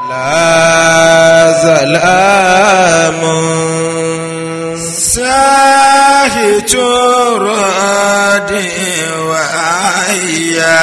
لا زلام ساهت راد وعيا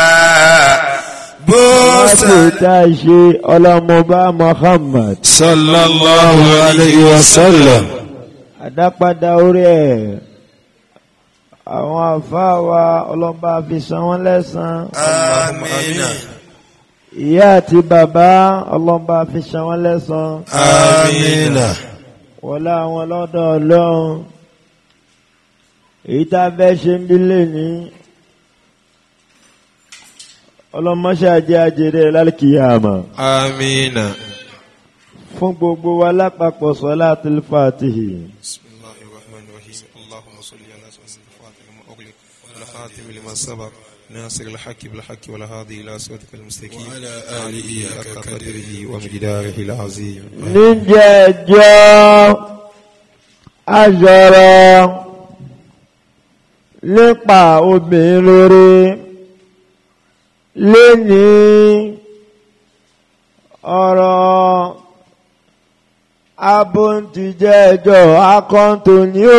بوسا láti tá a ṣe ọlọ́mọba Muhammad صلى الله عليه وسلم àdápadà orí ẹ̀ àwọn àfáà wa ọlọ́ba fi san wọ́n lẹ́san آمين ìyá àti bàbá ọlọ́ba fi san wọ́n lẹ́san آمين wọlé àwọn lọ́dọ̀ ọlọ́run èyí tá a fẹ́ ṣe ń bí lẹ́ni ọlọ́mọṣáájẹ́ àjèrè lálùkìyàmà آمين fún gbogbo wa lápapọ̀ salatul Fatihi. بسم الله الرحمن الرحيم اللهم صل على سيدنا الفاتح لما أغلق والخاتم لما سبق ناصر الحق بالحق والهادي إلى صراطك المستقيم وعلى آله حق حق قدره ومقداره العظيم níjẹ̀jọ́ aṣọ̀rọ̀ nípa obìnrin rere léni ọ̀rọ̀ abóntìjẹ́jọ́ akọ́ntòní o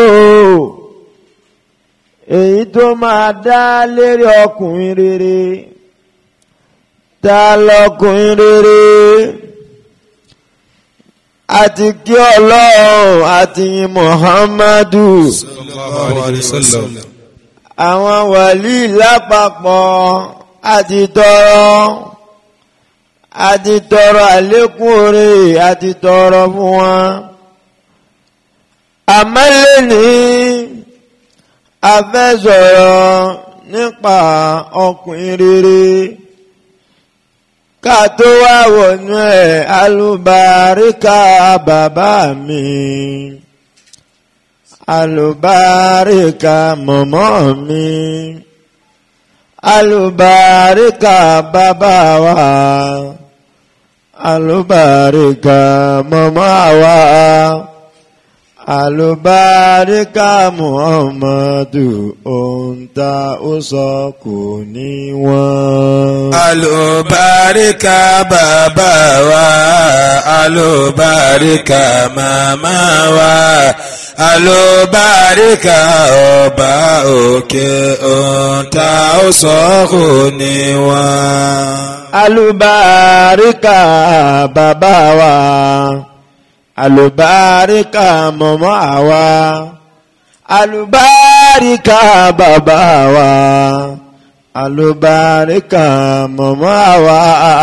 èyí tó máa dá lérí ọkùnrin rere ta lọkùnrin rere àti kí ọlọ́run àti yìn muhammadu صلى الله عليه وسلم àwọn wàlí lápapọ̀ àti tọrọ àti tọrọ àlékún oore àti tọrọ fún wọn. àmọ́ lẹ́ni a fẹ́ sọ̀rọ̀ nípa ọkùnrin rere ká tó wá wọnú ẹ̀ alùbáríkà bàbá mi alùbáríkà mọ̀mọ́ mi alùbáríkà bàbá wa alùbáríkà mọ̀mọ́ wa alùbáríkà muhammadu ohun tá ó sọ kò ní wọ́n. Àlùbáríkà bàbá wa, àlùbáríkà màmá wa, àlùbáríkà ọba òkè òǹtà ó sọ́kù ní wọn. alùbáríkà bàbá wa alùbáríkà mọ̀mọ́ àwa alùbáríkà bàbá wa alùbáríkà mọ̀mọ́ àwa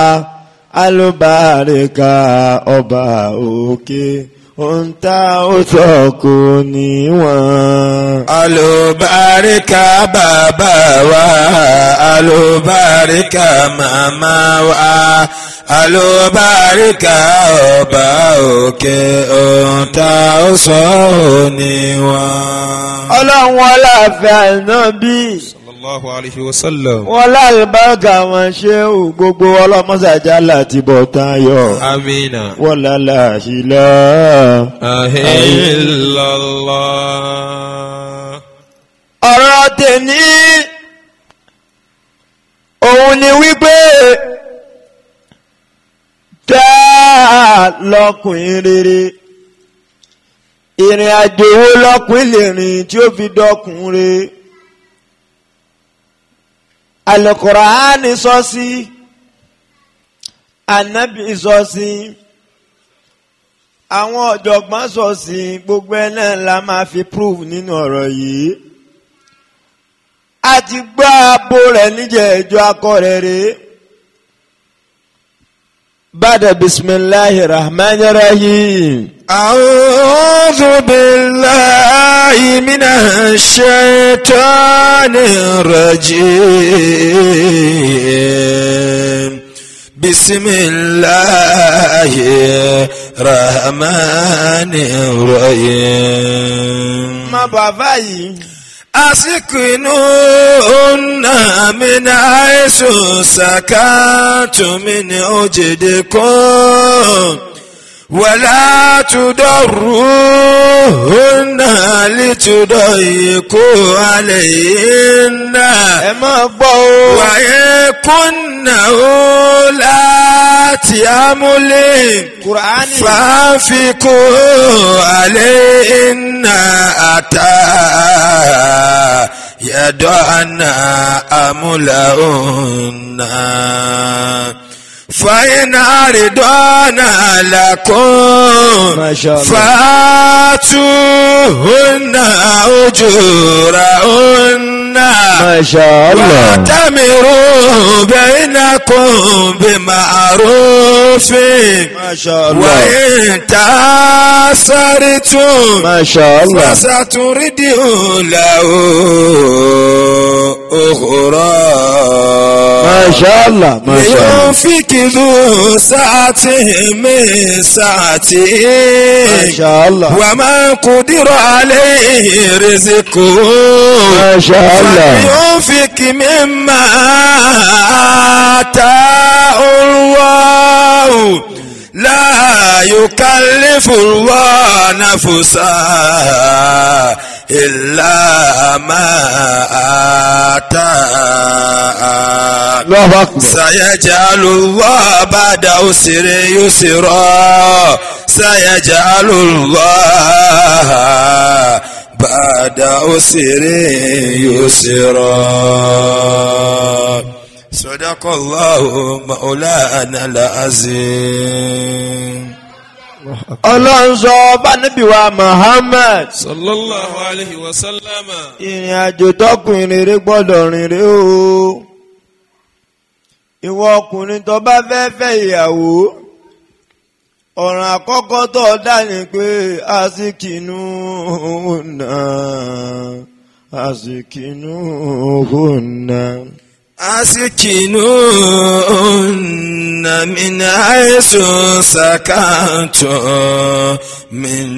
alùbáríkà ọba òkè ohun tá ó sọ kò níwọ̀n. Àlùbáríkà bàbá wa, àlùbáríkà màmá wa, àlùbáríkà ọba òkè òǹtà ó sọ́kù ní wọn. ọlọ́run ọláfẹ́ ànábì. sallallahu alayhi wa sallam. wọ́n lálùbáàgà wọn ṣe ò gbogbo ọlọ́mọ́sàjá láti bọ̀ tán yọ. amina. wọ́n lálẹ́ àṣìlá. ahillallah. ọ̀rọ̀ tèmi òun ni wípé tá lọkùnrin rere ìrìn àjò wo lọkùnrin lè rìn tí ó fi dọkùnrin Al-Qur'ani sọ sí Ànábì sọ sí àwọn ọ̀jọ̀gbọ́n sọ sí gbogbo ẹ̀ náà la máa fi prove nínú ọ̀rọ̀ yìí a ti gbọ́ abo rẹ̀ níjẹ̀ ẹjọ́ akọ rẹ̀ rèé. بعد بسم الله الرحمن الرحيم أعوذ بالله من الشيطان الرجيم بسم الله الرحمن الرحيم má bàbá yìí أسكنوهن من حيث سكنتم من وجدكم ولا تضروهن لتضيقوا عليهن ẹ máa gbọ́ o وإن كن أولاد ذات أمل kùránì فانفقوا عليهن أتى يدعنا أملهن فإن أردنا لكم ما شاء الله. فآتوهن أجورهن ما شاء الله واعتمروا بينكم بمعروف ما شاء الله وإن تأثرتم ما شاء الله فسترده له أخرى ما شاء الله ما شاء الله لينفق ذو سعة من سعته ما شاء الله ومن قدر عليه رزقه ما شاء الله فلينفق مما آتاه الله لا يكلف الله نفسا إلا ما آتاها الله أكبر سيجعل الله بعد أسر يسرا سيجعل الله بعد أسر يسرا صدق الله مولانا العظيم ọlọ́run sọ bá níbi wa Muhammad sallallahu alayhi wa sallam. ìrìn àjò tọkùnrin rere gbọ́dọ̀ rìn rè o ìwọ ọkùnrin tó bá fẹ́ fẹ́ ìyàwó ọ̀ràn àkọ́kọ́ tó dá ni pé àsìkìnú náà àsìkìnú náà. أسكنون من حيث سكنتم من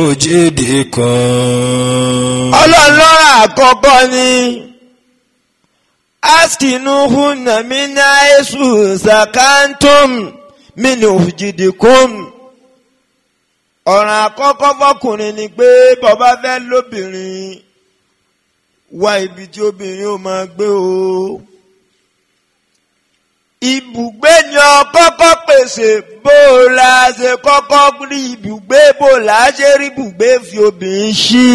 وجدكم ọlọ́run lọ́rọ̀ àkọ́kọ́ ni askinu hunna mina esu sakantum minu jidikum ọ̀ràn àkọ́kọ́ fọkùnrin ni pé bọ́bá fẹ́ lóbìnrin wá ibi tí obìnrin ó máa gbé o ibùgbé ni ọ kọ́kọ́ pèsè bó o la ṣe kọ́kọ́ rí ibùgbé bó o la ṣe rí ibùgbé fi obìnrin ṣí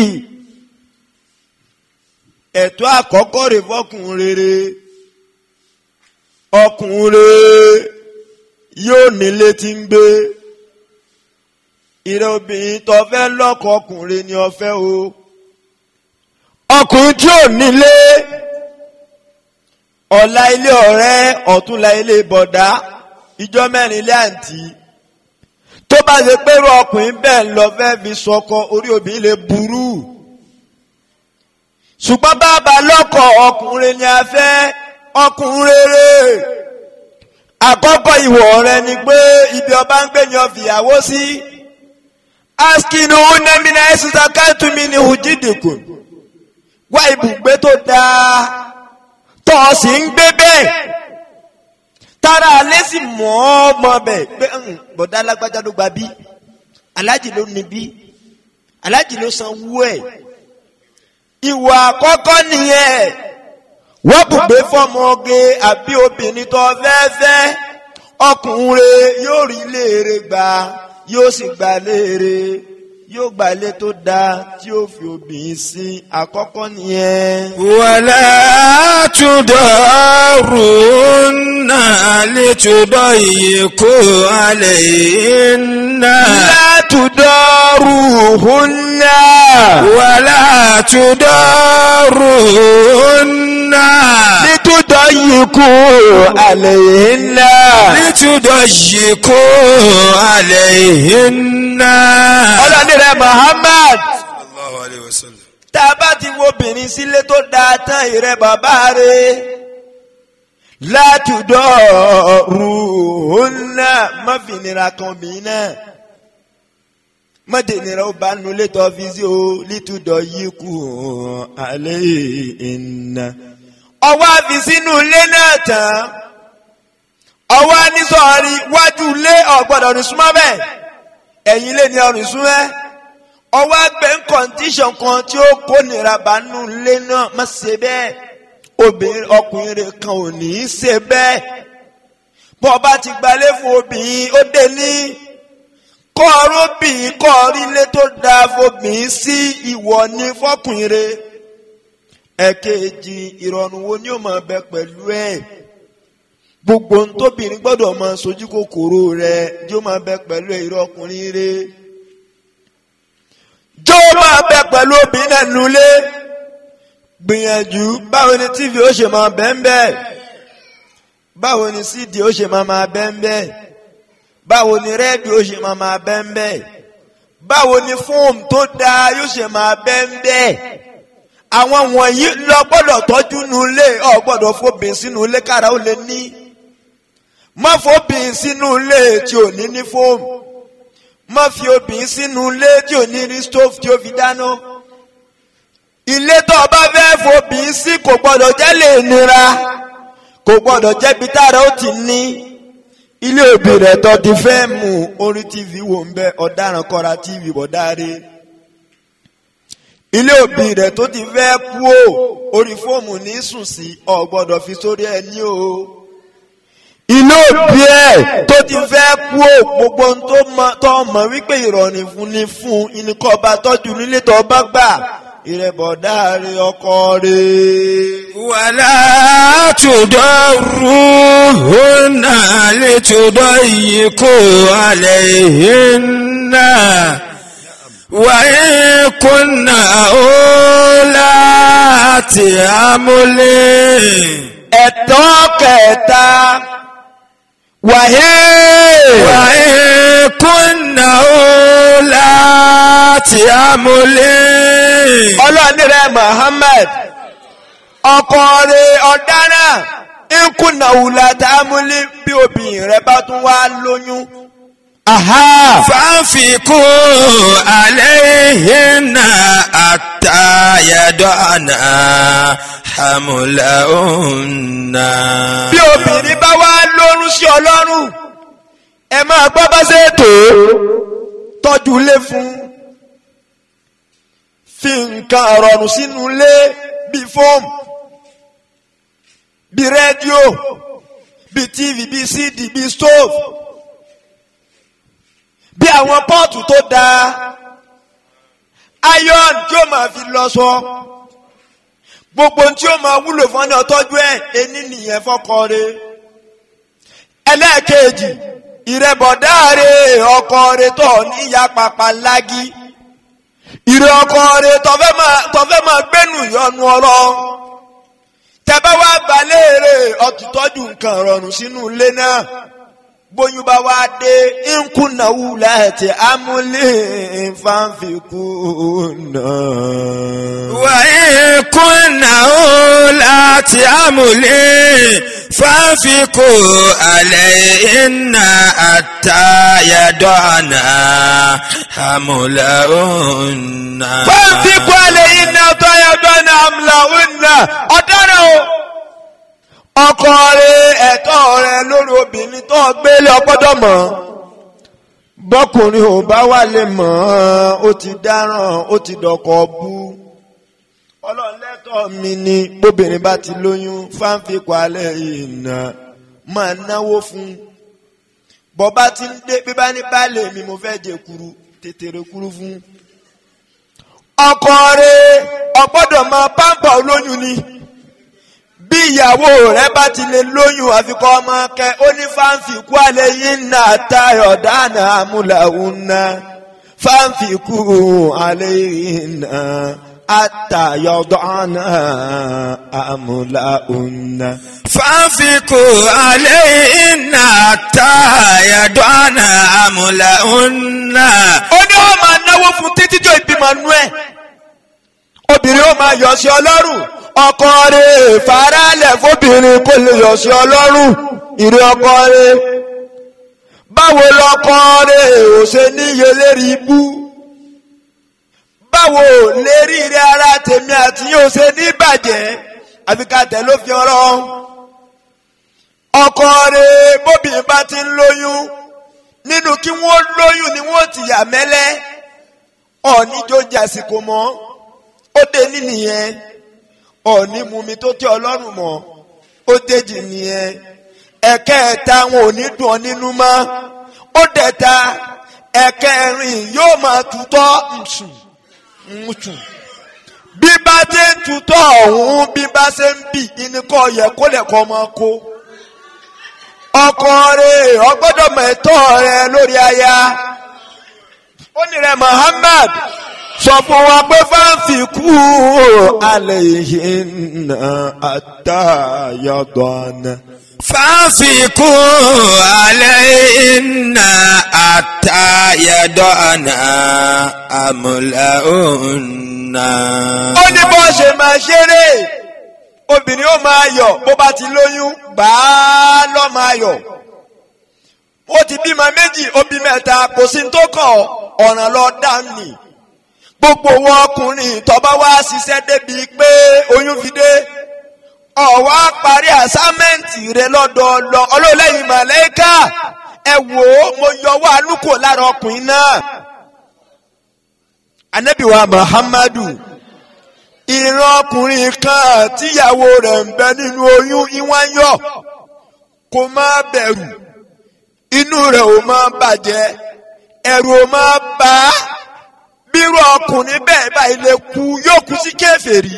ẹ̀tọ́ àkọ́kọ́ rẹ̀ fọkùnrin rere ọkùnrin rere yóò nílé tí ń gbé ìrẹ obìnrin tó fẹ́ lọ́kọ ọkùnrin ni ó fẹ́ o ọkùnrin tí ò nílé ọ̀la ilé ọ̀rẹ́ ọ̀túnla ilé bọ̀dá ìjọ mẹ́rin ilé àǹtí tó bá ṣe pẹ́rù ọkùnrin bẹ́ẹ̀ lọ fẹ́ fi sọkọ orí obìnrin lè burú ṣùgbọ́n bàbá lọ́kọ̀ ọkùnrin ni a fẹ́ ọkùnrin rere àkọ́kọ́ ìwọ̀ rẹ ni pé ibi ọba ń gbé ni ọ fìyàwó sí askinu unamina ẹsùsà kántumi ni hùjídìkù wá ibùgbé tó dáa tó o sì ń gbé bẹ́ẹ̀ tára alẹ́ sì mọ́ ọ mọ́ bẹ́ẹ̀ pé "Hmm, bọ̀dá alágbájá ló gba bí alájì ló ní bí alájì ló san wú ẹ̀ ìwà àkọ́kọ́ nìyẹn wọ́n bùgbé fọmọge àbí obìnrin tó fẹ́ẹ́fẹ́ ọkùnrin yóò rí léèrè gbà yóò sì gbà léèrè yóò gbà lé tó dáa tí ó fi obìnrin sí àkọ́kọ́ nìyẹn. ولا تضارون لتضيقوا عليهن látùdọ́rùhùnà. ولا تضارون nítúdọ̀ yìí kú àlẹ́ ńlá. لتضيقوا عليهن ọlọ́ni rẹ̀ Muhammad الله عليه وسلم tá a bá ti wo obìnrin sílé tó dáa tán ìrẹ́ bàbá rẹ̀ látùdọ̀rùhùnà má fi nira kan obìnrin náà má dé nira ó bá nulẹ̀ tó fi sí o lítúdọ̀ yìí kú àlẹ́ ìnà. ọwọ́ àfi sínú ilé náà tán ọwọ́ anísọ̀rí wájú ilé ọ̀gbọ́dọ̀ ní súnmọ́ bẹ́ẹ̀ ẹ̀yìn ilé ni ọ̀rìn súnmọ́ ọwọ́ àgbẹ̀ ń kọ́ndíṣọ̀n kan tí ó kó nira bá nù ilé náà má ṣe bẹ́ẹ̀ obìnrin ọkùnrin rẹ̀ kan ò ní í ṣe bẹ́ẹ̀ bọ́ ọba ti gbalé fún obìnrin ó dé ní kọ́ ọrọ́bìnrin kọ́ orílẹ̀ tó dáa fobìnrin sí ìwọ ní fọkùnrin rẹ̀ ẹ̀kejì ìrọ̀rùn wo ni ó máa bẹ pẹ̀lú ẹ̀ gbogbo ohun tóbìnrin gbọ́dọ̀ máa sojú kòkòrò rẹ̀ yóò máa bẹ pẹ̀lú ẹ̀ irọ́ ọkùnrin rẹ̀ jó máa bẹ pẹ̀lú obìnrin náà nulẹ̀ gbìyànjú báwo ni tv ó ṣe máa bẹ́ẹ̀ bẹ́ẹ̀ báwo ni cd ó ṣe máa máa bẹ́ẹ̀ bẹ́ẹ̀ báwo ni rédíò ó ṣe máa máa bẹ́ẹ̀ bẹ́ẹ̀ báwo ni fóòmù tó dáa yóò ṣe máa bẹ́ẹ̀ bẹ́ẹ̀ àwọn wọ̀nyí lọ gbọ́dọ̀ tọ́jú nulẹ̀ ọ̀ gbọ́dọ̀ fòbìn sínú ilé kára ó lè ní má fòbìn sínú ilé tí ò ní ní fóòmù má fi obìn sínú ilé tí ò ní rí stove tí ó fi dáná ilé tó o bá fẹ́ fòbìn sí kò gbọ́dọ̀ jẹ́ lè nira kò gbọ́dọ̀ jẹ́ bí tára ó ti ní ilé òbí rẹ̀ tó ti fẹ́ mú orí tv wò ń bẹ ọ̀daràn kọ́ra tv bọ̀dáre ilé òbí rẹ̀ tó ti fẹ́ kú o orí fóòmù ní sùn sí ọ̀ gbọ́dọ̀ fi sórí ẹ ní o ilé òbí ẹ̀ tó ti fẹ́ kú o gbogbo ohun tó mọ tó mọ̀ wípé ìrọ̀rùn fún ni fún ìníkọ́ ọba tọ́jú nílé tó bá gbà ìrẹ́bọ̀dá rẹ̀ ọkọ rẹ̀. ولا تضروهن لتضيقوا عليهن وإن كن أولات حمل ẹ̀tọ́ kẹta wàhẹ́ وإن كن أولات حمل ọlọ́ọ̀ni rẹ̀ Muhammad ọkọ rẹ̀ ọ̀daràn nkùnà wùlà tààmúlí bí obìnrin rẹ̀ bá tún wá lóyún. Aha. فانفقوا عليهن حتى يدعن حملهن bí obìnrin bá wá lórun sí ọlọ́run ẹ máa gbọ́ bá ṣe tó tọ́jú ilé fún fi nǹkan rọrùn sínú ilé bíi fóòmù bíi rédíò bíi tv bíi cd bíi stove bí àwọn pọ́ọ̀tù tó dáa iron tí ó máa fi lọ sọ gbogbo tí ó máa wúlò fún ọ́nà tọ́jú ẹ̀ ení nìyẹn fọ́kọ rẹ̀ ẹlẹ́ẹ̀kejì ìrẹ́bọ̀dá rẹ̀ ọkọ rẹ̀ tọ̀ níyà pàpà lági ìrẹ́ ọkọ rẹ̀ tọ́fẹ́ máa tọ́fẹ́ máa gbẹ́nu ìyọnu ọ̀rọ̀ tẹ́bẹ́ wá balẹ̀ rẹ̀ ọ̀tútọ́jú nǹkan rọrùn sínú ilé náà bóyún bá wá dé nkùnàwó láti amúlé fanfikùnà. وإن كن أولات حمل فانفقوا عليهن حتى يدعن حملهن fanfikù àlẹ́yìn náà tó yẹ dọ́nà àmàlàwìnà ọ̀daràn o. ọkọ rẹ ẹ̀tọ́ rẹ lórí obìnrin tó gbélé ọgbọ́dọ̀ mọ̀ bọ́kùnrin ò bá wà lè mọ̀ ọ́n ó ti dáràn ó ti dọ̀kọ̀ bú ọlọ́run lẹ́tọ̀ọ́ mi ni bóbìnrin bá ti lóyún fáńfikù àlẹ́yìn náà máa náwó fún bọ́bá ti ń dé bí bá ní baálé mi mo fẹ́ jẹ kuru tètè rẹ kuru fún ọkọ rẹ ọgbọ́dọ̀ máa pàmpà olóyún ni bí ìyàwó rẹ bá ti lè lóyún àfikọ́ ọmọ kẹ ó ní fáǹfìkú alẹ́ yìí ń nà tayọ̀ dáná amúláwùn náà fáǹfìkú alẹ́ yìí ń nà àtàyọ̀ dáná amúláwùn náà. فانفقوا عليهن حتى يدعن حملهن ó ní ó máa náwó fún títí tó ìbímọ nú ẹ obìnrin ó máa yọ̀ sí ọlọ́run ọkọ rẹ̀ faralẹ̀ fóbìnrin kó lè yọ̀ sí ọlọ́run ìrè ọkọ rẹ̀ báwo lọkọ rẹ̀ ò ṣe níye lérí ibú báwo lérí rẹ̀ ara tèmi àti yóò ṣe ní ìbàjẹ́ àfi ká tẹ̀ ló fi ọ̀rọ̀ ọkọ rẹ̀ bóbìnrin bá ti ń lóyún nínú kí wọ́n lóyún ni wọ́n ti yà mẹ́lẹ́ ọ̀ní jó jàsìkò mọ́ ó dé ní nìyẹn ọ̀ní mumi tó tẹ́ ọlọ́run mọ́ ó déjì nìyẹn ẹ̀kẹta wọn ò ní dùn ọ́ nínú mọ́ ó dẹ̀ta ẹ̀kẹrin yóò máa tutọ́ nsùn nsùn bí bá ti ń tutọ́ ọ̀hún bí bá ṣe ń bì ìníkọ́ yẹ kó lẹ̀kọ́ máa kó ọkọ rẹ̀ ọgbọ́dọ̀ mọ̀ ẹ̀tọ́ rẹ̀ lórí aya ó ní rẹ̀ Muhammad sọ fún wa pé fáǹfì kú alẹ́ yìí nà àtàyọ̀dọ̀ àná. فانفقوا علينا حتى يدعنا أملأنا ó ní bó ṣe máa ṣeré obìnrin ó máa yọ̀ bó bá ti lóyún gbà á lọ́ máa yọ̀ ó ti bímọ méjì ó bí mẹ́ta kò sí ní tó kàn ọ́, ọ̀ràn lọ dání gbogbo wọn ọkùnrin tọ́ba wá ṣiṣẹ́ débi pé oyún fi dé ọ̀wá parí àsámẹ́ǹtì rẹ lọ́dọọlọ́ ọlọ́lẹ́yìn màlẹ́kà ẹ wò ó mo yọ wá lúkò lára ọkùnrin náà anabiwa muhammadu ìran ọkùnrin kan tíyàwó rẹ̀ ń bẹ nínú oyún ìwọ̀n yọ kò má bẹ̀rù inú rẹ̀ ò má bàjẹ́ ẹ̀rù ò má bà á bírú ọkùnrin bẹ́ẹ̀ báyìí lè kú yóò kú sí kèfèrí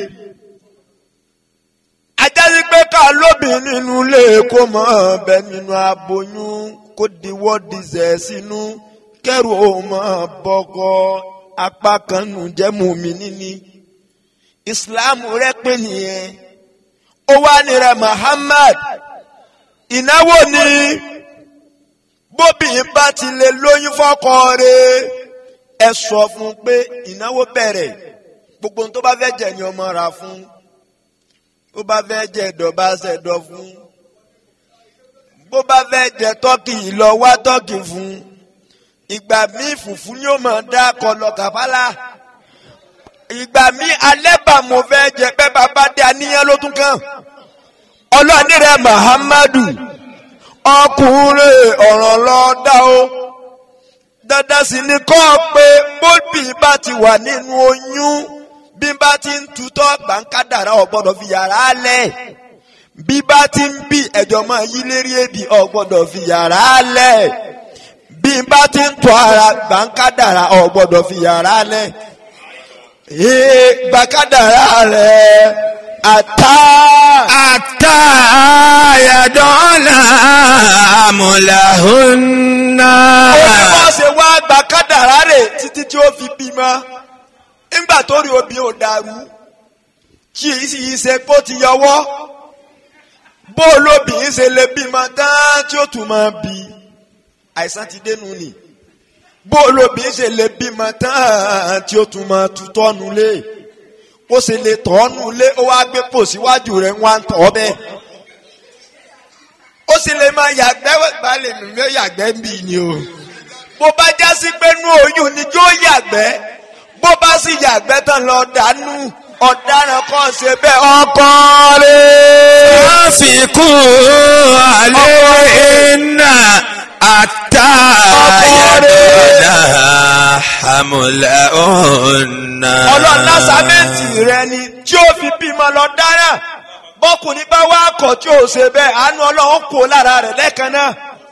ajásí pé ká lóbìn nínú ilé kó mọ̀ bẹ nínú aboyún kó diwọ́ dizẹ̀ sínú kẹ́rù ò mọ̀ bọ́kọ apá kan nù jẹ́ mùmí níní ìsìláàmù rẹ pé nìyẹn ó wá ní rẹ Muhammad ìnáwó ni bóbìnrin bá ti lè lóyún fọ́kọ rẹ̀ ẹ sọ fún un pé ìnáwó bẹ̀rẹ̀ gbogbo ohun tó bá fẹ́ jẹ ni ọmọ rà fún bó bá fẹ́ jẹ ẹ̀dọ̀ bá ṣẹ̀dọ̀ fún bó bá fẹ́ jẹ tọ́kì lọ wá tọ́kì fún ìgbà míì fùfú ni ó máa dá kọlọ kàfálà ìgbà míì alẹ́ bá mo fẹ́ jẹ pé bàbá dé àníyàn ló tún kàn ọlọ́ọ̀ni rẹ̀ Muhammadu ọkùnrin ọ̀ràn lọ dá o dandan sì ni kọ́ ọ pé bóbì bá ti wà nínú oyún bí bá ti ń tutọ́ gbàǹkádàrá ò gbọ́dọ̀ fi yàrá lẹ̀ bí bá ti ń bì ẹ̀jọ̀ máa yí lérí èbì ò gbọ́dọ̀ fi yàrá lẹ̀ bí bá ti ń tọ́ ara gbàǹkádàrá ò gbọ́dọ̀ fi yàrá lẹ̀ ee gbàǹkádàrá rẹ̀ àtà. حتى يدعنا أملأهن ó ní wọ́n ṣe wá gbàǹkádàrá rẹ̀ títí tí ó fi bímọ nígbà tó rí obì ò dàrú kí èyí sì yí ṣe kó ti yọwọ́ bó olóbìnrin ṣe lè bímọ tán tí ó tún máa bí àìsàn ti dénú ni bó olóbìnrin ṣe lè bímọ tán tí ó tún máa tutọ́ nulẹ̀ ó ṣe lè tọ́ nulẹ̀ ó wá gbé pò síwájú rẹ̀ wọ́n á tọ́ bẹ́ẹ̀ ó sì lè máa yàgbẹ́ balẹ̀ mi yóò yàgbẹ́ ń bì ni o bó bá já sí pé nú oyún ni yóò yàgbẹ́ bó bá sì yàgbẹ́ tán lọ dànù ọ̀daràn kan ṣe bẹ́ẹ̀ ọkọ rẹ̀. فانفقوا عليهن حتى يدعنا أملأهن ọlọ́run lásàmẹ́ǹtì rẹ ni tí ó fi bímọ lọ dára bọ́kùnrin bá wá kọ̀ tí ò ṣe bẹ́ẹ̀ àánú ọlọ́run kò lára rẹ̀ lẹ́ẹ̀kan náà.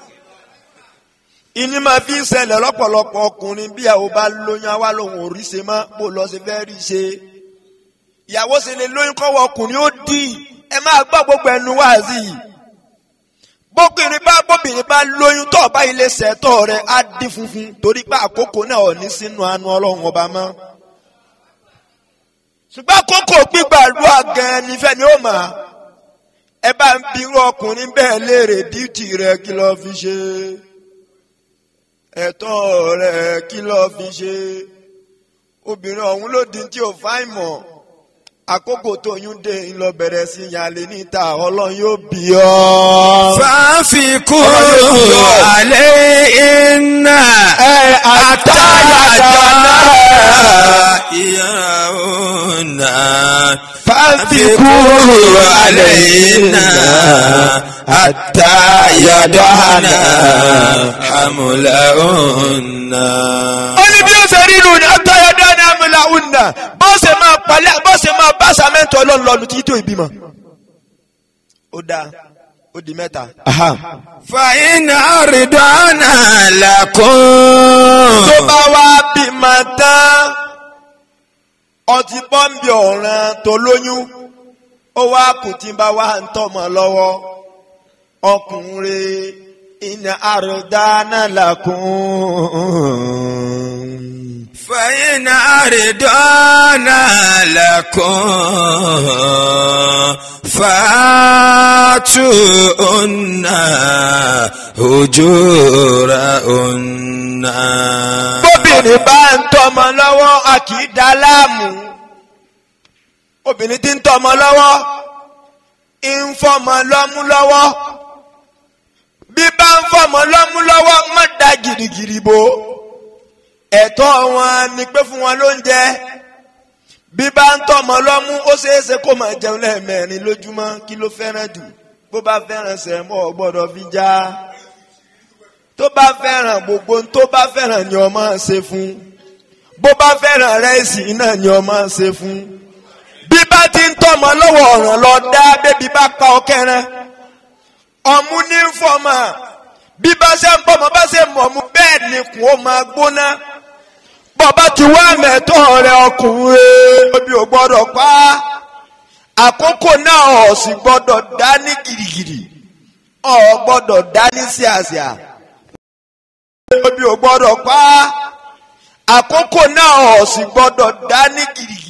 ìní máa fi ń ṣẹlẹ̀ lọ́pọ̀lọpọ̀ ọkùnrin bí àwọn bá lóyún àwa lòun ò rí ṣe mọ́ bó lọ ṣe fẹ́ rí ṣe. ìyàwó ṣe lè lóyún kọ́wọ́ ọkùnrin ó dì í ẹ máa gbọ́ gbogbo ẹnu wáàzì yìí. bóbìnrin bá bóbìnrin bá lóyún tó ọba ilé ṣẹ̀tọ́ rẹ̀ á dín funfun torí pé àkókò náà ò ní sínú àánú ọlọ́run ọba mọ́ ṣùgbọ́n kókò gbígbàdúrà gan-an nífẹ̀ẹ́ ni ó mà á ẹ bá ń bi irú ọkùnrin bẹ́ẹ̀ léèrè díìtì rẹ̀ kí lọ́ọ́ fi ṣe ẹ̀tọ́ rẹ̀ kí lọ́ọ́ fi ṣe obìnrin ọ̀hún ló di tí ò fáìn mọ̀ àkókò tó yún dé ńlọ bẹ̀rẹ̀ sí yàlẹ́ níta ọlọ́run yóò bí ọ́. فانفقوا عليهن حتى يدعنا يرون فانفقوا علينا حتى يدعنا حملهن ó ní bí ó ṣe rí inú ni atayọ̀dá ní amúláhùnà bó ṣe máa palẹ̀ bó ṣe máa bá sàmẹ́ntì ọlọ́run lọ́nu títí tó ìbímọ. ó dáa ó di mẹ́ta. فإن أرضعن لكم tó bá wá bímọ tán ọtí pọ́ǹbì ọ̀ràn tó lóyún ó wá kù tí ń bá wá ń tọ́mọ lọ́wọ́ ọkùnrin iná àròdáná làkún. فإن أرضعن لكم فآتوهن أجورهن bóbìnrin bá ń tọ́mọ lọ́wọ́ a kì í dá láàmú obìnrin tí ń tọ́mọ lọ́wọ́ ń fọmọ lọ́mú lọ́wọ́ bí bá ń fọmọ lọ́mú lọ́wọ́ má da gìrìgìrì bò ẹ̀tọ́ wọn ni pé fún wọn lóúnjẹ bí bá ń tọ́mọ lọ́mú ó ṣeéṣe kó máa jẹun lẹ́ẹ̀mẹ́rin lójúmọ́ kí ló fẹ́ràn jù bó bá fẹ́ràn sẹ̀mọ́ ò gbọ́dọ̀ fi já tó bá fẹ́ràn gbogbo tó bá fẹ́ràn ni o máa ṣe fún bó bá fẹ́ràn rẹ́ẹ̀sì náà ni o máa ṣe fún bí bá ti ń tọ́mọ lọ́wọ́ ọ̀ràn lọ dá bébí bá pa ọkẹrẹ ọmú ní ń fọmọ bí bá ṣe ń bọ́mọ bá ṣe mọ̀ ọmú bẹ́ẹ̀ ni kùn ó máa gbóná bọ́bá ti wá mẹ́tọ́ rẹ ọkùnrin obì ò gbọ́dọ̀ pa á àkókò náà ọ̀ sì gbọ́dọ̀ dá ní gìrìgìrì ọ̀ gbọ́dọ̀ dá ní síàsíà obì ò gbọ́dọ̀ pa á àkókò náà ọ̀ sì gbọ́dọ̀ dá ní gìrìgìrì